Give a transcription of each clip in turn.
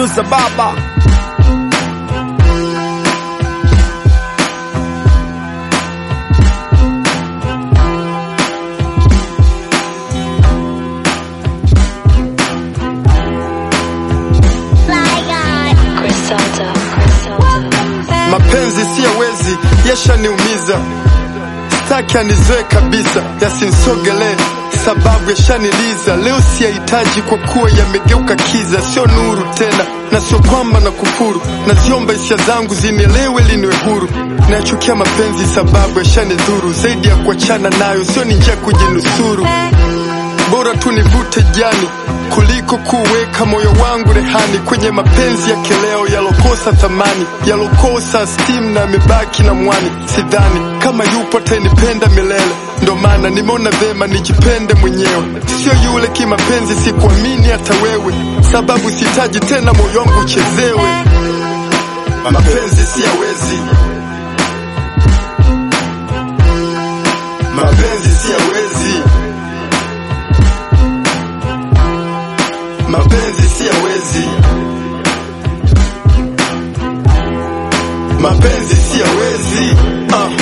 za baba. Griselda, Griselda. Mapenzi siyawezi, yashaniumiza, staki anizoe kabisa, yasinsogelee sababu yashaniliza. Leo siyahitaji kwa kuwa yamegeuka kiza, sio nuru tena, na sio kwamba na kufuru. Naziomba hisia zangu zinielewe, liniwe huru. Nayachukia mapenzi sababu yashanidhuru, zaidi ya kuachana nayo, sio ni njia ya kujinusuru. Bora tu nivute jani kuliko kuweka moyo wangu rehani kwenye mapenzi ya kileo yalokosa thamani, yalokosa stimu na yamebaki na mwani. Sidhani kama yupo atanipenda milele, ndo maana nimeona vema nijipende mwenyewe, sio yule kimapenzi. Sikuamini hata wewe, sababu sitaji tena moyo wangu uchezewe. Mapenzi siyawezi, mapenzi siyawezi mapenzi siyawezi, mapenzi siyawezi. Uh.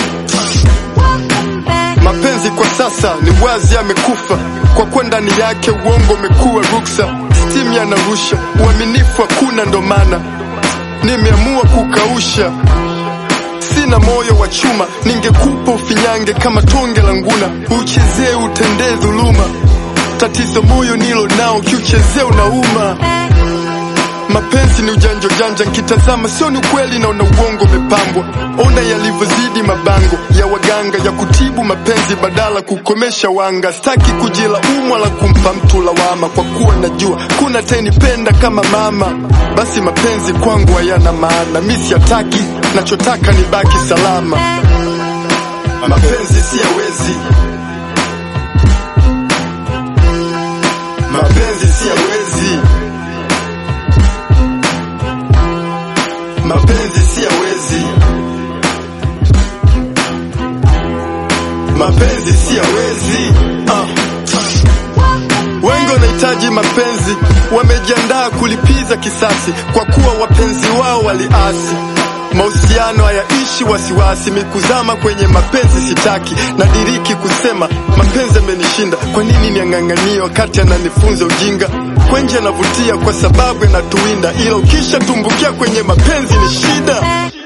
Mapenzi kwa sasa ni wazi yamekufa, kwa kuwa ndani yake uongo umekuwa ruksa, stimu yanarusha, uaminifu hakuna, ndo maana nimeamua kukausha. Sina moyo wa chuma, ningekupa ufinyange kama tonge la nguna, uchezee utendee dhuluma. Tatizo moyo nilo nao, kiuchezea unauma. Mapenzi ni ujanja ujanja, nkitazama sio ni ukweli, naona uongo umepambwa. Ona yalivyozidi mabango ya waganga ya kutibu mapenzi badala kukomesha wanga. Staki kujilaumu wala kumpa mtu lawama, kwa kuwa najua kuna tenipenda kama mama. Basi mapenzi kwangu hayana maana, mi siyataki, nachotaka ni baki salama. Mapenzi siyawezi, mapenzi siyawezi, mapenzi siyawezi, mapenzi siyawezi. Uh. Wengi wanahitaji mapenzi, wamejiandaa kulipiza kisasi, kwa kuwa wapenzi wao waliasi. Mahusiano hayaishi wasiwasi, mikuzama kwenye mapenzi sitaki, nadiriki kusema mapenzi amenishinda. Kwa nini niang'ang'anie wakati ananifunza ujinga? Kwenje anavutia kwa sababu yanatuwinda, ila ukisha tumbukia kwenye mapenzi ni shida.